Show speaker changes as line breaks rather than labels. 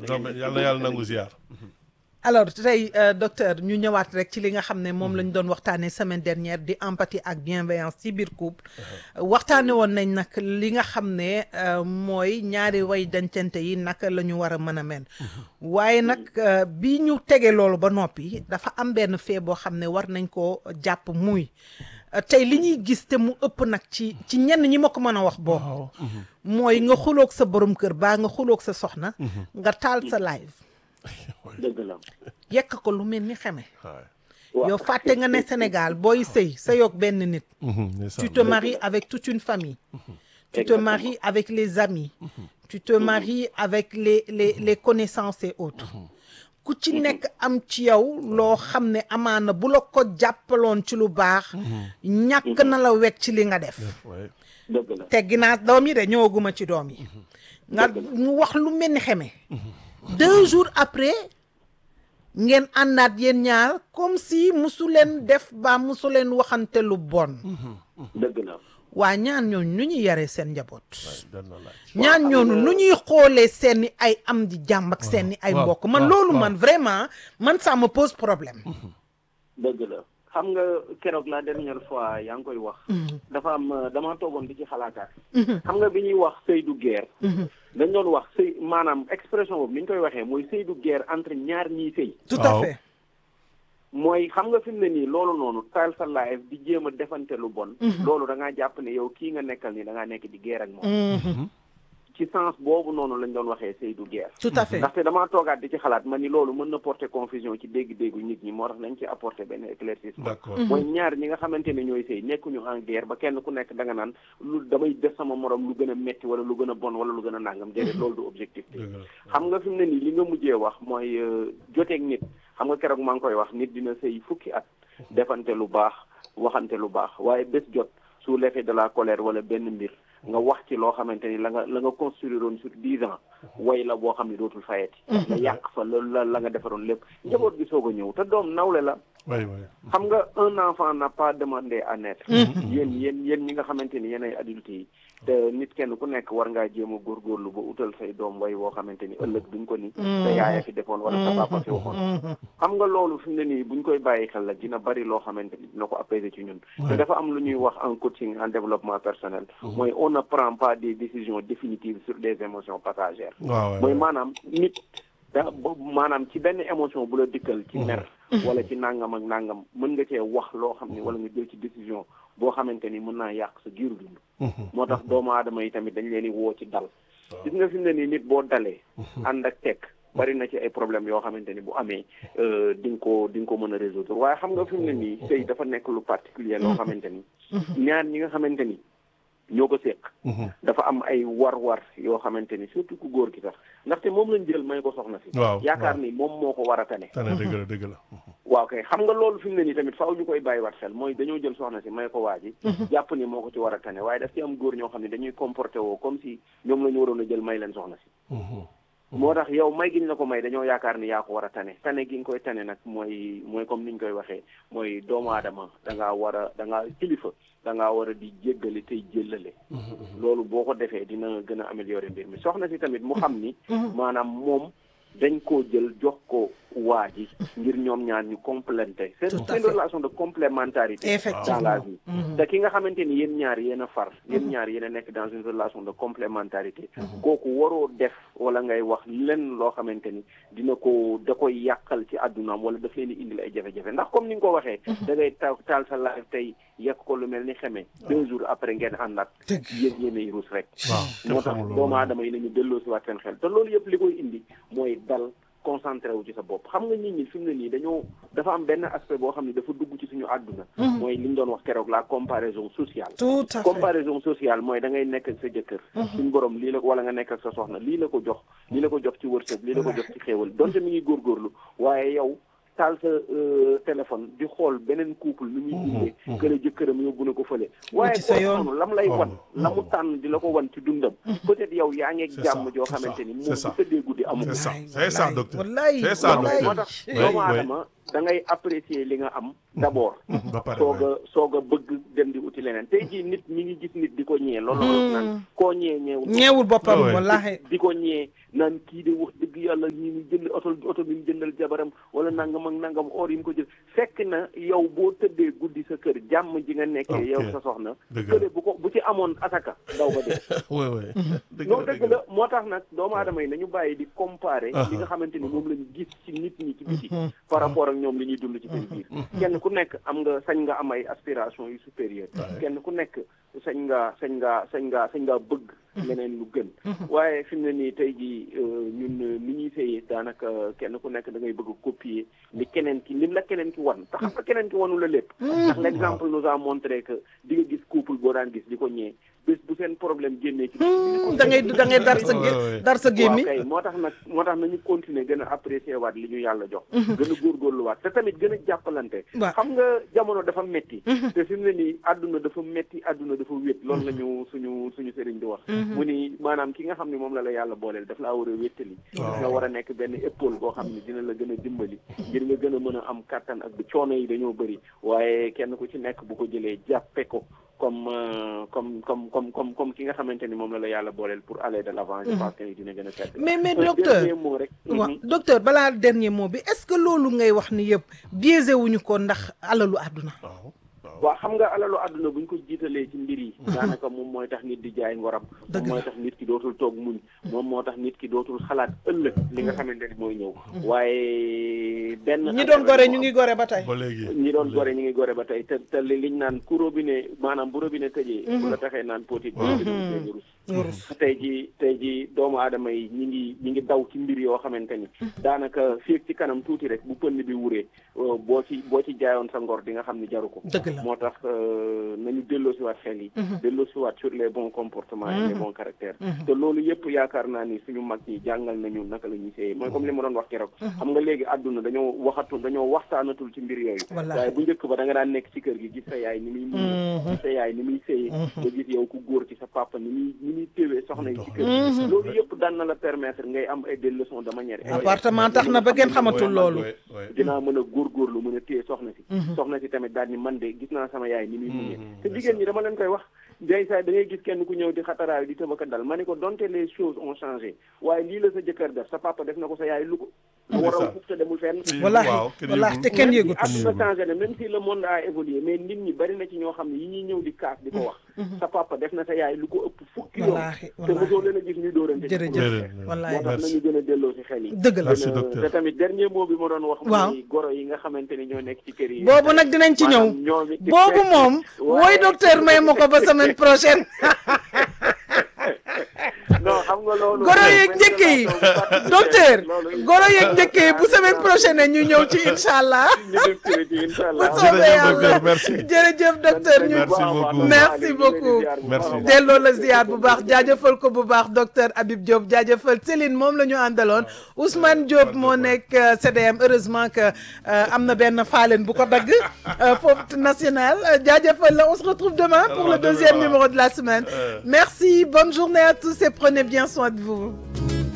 donc yàlla na yàlla nangu ziar.
alors tey euh, docteur ñu ñëwaat rek ci li nga xam ne moom la ñu doon waxtaanee semaine dernière di empathie ak bienveillance ci biir couple waxtaane woon nañ nag li nga xam ne euh, mooy ñaari way dencante yi naka la ñu war a mën a mel waaye nag euh, bi ñu tegee loolu ba noppi dafa am benn fee boo xam ne war nañ koo jàpp muy euh, tey li ñuy gis te mu ëpp nag ci ci ñenn ñi ma ko mën a wax boo mooy nga xuloog sa borom kër baa nga xuloog sa soxna nga taal sa live
dëgg la
yekk ko lu mel ni xeme
waay.
waaw
yow fàtte nga ne Sénégal booy sëy sëyoog benn nit tu te maries avec toute une famille tu te
Exactement.
maries avec les amis tu te maries avec les les les connaissances et autres ku ci nekk am ci yow loo xam ne amaana bu la ko jàppaloon ci lu baax ñàkk na la wekk ci li nga def
waay.
dëgg la
teggi naa doom yi de ñëwaguma ci doom yi nga mu wax lu mel ni xeme deux jours après ngeen àndaat yéen ñaar comme si musu leen def ba musu leen waxante lu bon
dëgg la
waa ñaan ñooñu nu ñuy yaree seen njaboot
doon na laaj.
ñaan ñooñu nu ñuy xoolee seeni ay am di jàmm ak seeni ay
waaw,
mbokk man
waaw,
loolu
waaw.
man vraiment man ça me pose problème
dëgg la xam nga keroog la dernière fois yaa ngi koy wax dafa am euh, dama toogoon di ci xalaataat xam nga bi ñuy wax sëy du guerre dañ doon wax sëy maanaam expression boobu ni ñu koy waxee mooy sëy du guerre entre ñaar ñiy sëy
tout à
Waaw.
fait
mooy xam nga fi mu ne nii loolu noonu taal sa live di jéem a defante lu bon loolu da ngaa jàpp ne yow kii nga nekkal nii da ngaa nekk di guerre ak moom
Mhm.
ci sens boobu noonu lañ doon waxee sëy du guerre
tout à fait
ndaxte damaa toogaat di ci xalaat ma ni loolu mën na porter confusion ci dégg-déggu nit ñi moo tax nañ ci apporter benn éclaircissement
d'accord.
mooy ñaar ñi nga xamante ne ñooy sëy nekkuñu en guerre ba kenn ku nekk da nga naan lu damay def sama morom lu gën a metti wala lu gën a bon wala lu gën a nàngam déedéet loolu du objectif bi
dëgg la.
xam nga fi mu ne nii li nga mujjee wax mooy euh, joteeg nit xam nga keroog maa ngi koy wax nit dina sëy fukki at defante lu baax waxante lu baax waaye bés jot sous l'effet de la colère wala benn mbir nga wax ci loo xamante ni la nga la nga construire woon sur dix ans way la boo xam ne dootul fayeti nga yàq fa la la la nga defaroon lépp njaboot gi soog a ñëw te doom nawle la
waay waay.
xam nga un enfant n'a pas demandé à naître yéen yéen yéen ñi nga xamante ni yéen ay adultes yi te nit kenn ku nekk war ngaa jéem a góorgóorlu ba utal say doom way woo xamante ni ëllëg duñ ko ni sa yaaya fi defoon wala sa papa fi waxoon xam nga loolu fi mu ne nii buñ koy bàyyi xel la dina bari loo xamante ni dina ko apaiser ci ñun te dafa am lu ñuy wax en coaching en développement personnel mooy on ne prend pas des décisions définitives sur des émotions passagères
waaw waay.
mooy maanaam nit da bo- maanaam ci benn émotion bu la dikkal ci mer wala ci nangam ak nangam mën nga cee wax loo xam ni wala nga jël ci décision boo xamante ni mën naa yàq sa giiru dund moo tax doomu aadama yi tamit dañ leen di woo ci dal gis nga fi mu ne nii nit boo dalee ànd ak tekk bari na ci ay problèmes yoo xamante ni bu amee euh, di nga ko di nga ko mën a résoudre waaye xam nga fi mu ne nii sëy dafa nekk lu particulier loo xamante ni ñaar ñi nga xamante ni ñoo ko séq dafa am ay war-war yoo xamante ni surtout ku góor gi sax ndaxte moom lañ jël may ko soxna si
waaw
yaakaar
waaw.
ni moom moo ko war a tane
tane dëgg la dëgg la.
waaw kay xam nga loolu fi mu ne nii tamit faaw ñu koy bàyyiwaat xel mooy dañoo jël soxna si may ko waa ji jàpp ni moo ko ci war a tane waaye daf ci am góor ñoo xam ne dañuy comporté woo comme si ñoom la ñu waroon a jël may leen soxna si moo tax yow may gi ñu la ko may dañoo yaakaar ni yaa ko war a tane tane gi nga koy tane nag mooy mooy comme ni ñu koy waxee mooy doomu aadama da ngaa war a da ngaa kilifa da ngaa war a di jéggale tey jëllale loolu boo ko defee dina gën a améliorer mbir mi soxna si tamit mu xam ni maanaam moom dañ koo jël jox ko waa ji ngir ñoom ñaar ñu complété c'est
Tout à
c'est une
fait.
relation de complémentarité dans
Effectivement.
la vie te ki nga xamante ni yéen ñaar yéen a far yéen ñaar yéen a nekk dans une relation de complémentarité kooku waroo def wala ngay wax lenn loo xamante ni dina ko da koy yàqal ci àddunaam wala daf leen di indil ay jafe-jafe ndax comme ni nga ko waxee da ngay taw taal sa live tey yekk ko lu mel ni xeme deux jours après ngeen àndaat
Dëgg.
yéen yéenay ruus rek
waaw
moo tax doomu aadama yi nañu delloo si waat seen xel te loolu yëpp li koy indi mooy dal concentré wu ci sa bopp xam nga nit ñi fi mu ne nii dañoo dafa am benn aspect boo xam ne dafa dugg ci suñu àdduna mooy li ñu doon wax keroog la comparaison sociale
tout à fait
comparaison sociale mooy da ngay nekk ak sa jëkkër suñu borom lii la wala nga nekk ak sa soxna lii la ko jox lii la ko jox ci wërsëg lii la ko jox ci xéewal donte mi ngi góorgóorlu waaye yow taal sa euh, téléphone di xool beneen couple nu muy dundee kële jëkkëram yóbbu na ko fële waaye
ci sa
kooku
yoon.
noonu lam lay
Oh.
wan la mu tànn di la ko wan ci dundam peut-être yow yaa ngeeg
C'est
jàmm
ça,
joo
c'est ça,
xamante ni
c'est
moom
ça.
bu tëddee guddi amul
c'est ça
Wallaay,
c'est ça
wallaay,
docteur
wallaay,
c'est ça
wallaay.
moo
docteur
tax
Oui,
doomu
oui.
aadama da ngay apprécier li nga am d'abord
ba pare
soog
waay.
a soog a bëgg dem di uti leneen tey jii nit ñi ngi gis nit di ko ñee loolu la naan koo ñee ñeewul
ñeewul boppam
Ah ouais.
wallaahi
di ko ñee naan kii de wax dëgg yàlla ñi mu jënd oto oto bi mu jëndal jabaram wala nangam ak nangam or yi mu ko jël fekk na yow boo tëddee guddi sa kër jàmm ji nga nekkee
Ok.
yow sa soxna
Dëgg la.
kële bu ko bu ci amoon asaka daw ba dee
waay waay. dëgg
non
la
dëgg la moo tax nag doomu aadama yi nañu bàyyi di comparer li nga xamante ni moom lañu gis ci nit ñi ci biti par rapport ak ñoom li ñuy dund ci seen biir kenn ku nekk am nga sañ nga am ay aspiration yu supérieur kenn ku nekk sañ nga sañ nga sañ nga sañ nga bëgg leneen lu gën waaye fi mu ne nii tey jii euh, ñun euh, ni ñuy séyee daanaka kenn ku nekk da ngay bëgg a copier li keneen ki li la keneen ki wan te xam nga keneen ki wanu la lépp ndax l'exemple nous a montré que di nga gis couple boo daan gis di ko ñee bés bu seen problème génnee ci
da ngay da ngay dar sa gé-
Ouais, ouais.
dar sa gémmi
waaw kay moo tax nag moo tax nañu continuer gën a apprécier waat li ñu yàlla jox gën a góorgóorluwaat te tamit gën a jàppalante
Waaw.
xam nga jamono dafa metti te fi mu ne nii àdduna dafa metti àdduna dafa wét loolu la ñu suñu suñu sëriñ di wax mu ni maanaam ki nga xam ne moom la la yàlla booleel daf laa war a wéttali
Waaw.
nga war a nekk benn épaule boo xam ne dina la gën a dimbali ngir nga gën a mën a am kàttan ak bu coono yi dañoo bëri waaye kenn ku ci nekk bu ko jëlee jàppe ko comme euh, comme comme comme comme comme ki nga xamante ni moom la la yàlla booleel pour aller de l'avant je pense que ni dina gën a sedd
mais mais
Un
docteur
dernier mot rek
waaw
Mhm.
docteur balaa dernier mot bi est-ce que loolu ngay wax ni yëpp biaisé wuñu ko ndax alalu àdduna
waaw waaw.
waaw xam nga alalu àdduna bu ñu ko jiitalee ci mbir yi daanaka moom mooy tax nit di jaay ngoram
Dëgg
moom mooy
la.
tax nit ki dootul toog muñ moom moo tax nit ki dootul xalaat ëllëg li nga xamante ni mooy ñëw waaye benn
ñi doon gore ñu ngi gore ba tey
ba léegi.
ñi doon gore ñu ngi gore ba tey te te li liñ naan ku robinet maanaam bu robinet tëjee bu la taxee naan potit boo ci dugg ñu rus
nga rus
tey ji tey ji doomu aadama yi ñi ngi ñi ngi daw ci mbir yoo xamante ni daanaka fii ci kanam tuuti rek bu pënd bi wuree euh, boo ci boo ci jaayoon sa ngor di nga xam ni jaru ko
dëgg la
moo tax euh, nañu delloosiwaat xel yi delloosiwaat sur les bons comportements et les bons caractères te loolu yëpp yaakaar naa ni suñu mag ñi jàngal nañu naka la ñuy séyee mooy comme li ma doon wax keroog xam nga léegi àdduna dañoo waxatu dañoo waxtaanatul ci mbir yooyu
Wallaahi.
waaye bu njëkk ba da nga daan nekk ci kër gi gis sa yaay ni muy muñ gis sa yaay ni muy séyee nga gis yow ku góor ci sa papa ni muy ni muy téwee soxna yi ci kër gi loolu yëpp daan na la permettre ngay am ay des leçons de manière
appartement tax na ba ngeen xamatul loolu
waay waay.
dinaa mën a góorgóorlu mën a téye soxna si soxna si tamit daal ni man de gis naa sama yaay ni muy muñee te jigéen ñi dama leen koy wax day saay da ngay gis kenn ku ñëw di xataraayu di tëbaka dal ma ne ko donte les choses ont changé waaye lii la sa jëkkër def sa papa def na ko sa yaay lu ko lu war a fukk te demul fenn
wallaahi
waaw kenn
wallaahi
yëgul.
te kenn yëgut
même si àdduna changé na même si le monde a évolué mais nit ñi bari na ci ñoo xam ne yi ñuy ñëw di kaas di ko wax sa papa def na sa yaay lu ko ëpp fukki yoon
Wallaahi,
te
wallaahi.
mosoo leen a gis ñuy dóorante ci
jërëjëf
Jërëjëf.
wallaahi
moo tax
Merci.
nañu gën a delloo si xel yi
dëgg la
Merci,
gën a-
docteur.
te tamit dernier mot bi ma doon wax
Waaw.
mooy goro yi nga xamante ni ñoo nekk ci kër yi
boobu nag dinañ ci ñëw
maanaam ñoom it di
boobu
fekk-
moom
waaye-
wooy docteur may ma ko ba semaine prochaine
non xam nga loolu
goro yeeg njëkk yi docteur goro yeeg njëkk yi bu semaine prochaine ñu ñëw ci incha allah
ñu def ci ci incha
bu
allah
soobee
Jërëjëf,
yàlla
docteur, merci.
jërëjëf docteur ñu
Merci beaucoup.
Merci beaucoup.
Merci.
delloo la ziar bu baax jaajëfal ko bu baax docteur Habib Diop jaajëfal Céline moom la ñu àndaloon Ousmane Diop moo nekk euh, CDM heureusement que euh, am na benn faaleen bu ko dagg euh, foofu national Euh, jaajëfal la on se retrouve demain pour
Alors,
le deuxième
demain,
numéro de la semaine
Euh.
merci bonne journée à tous et prenez bien soin de vous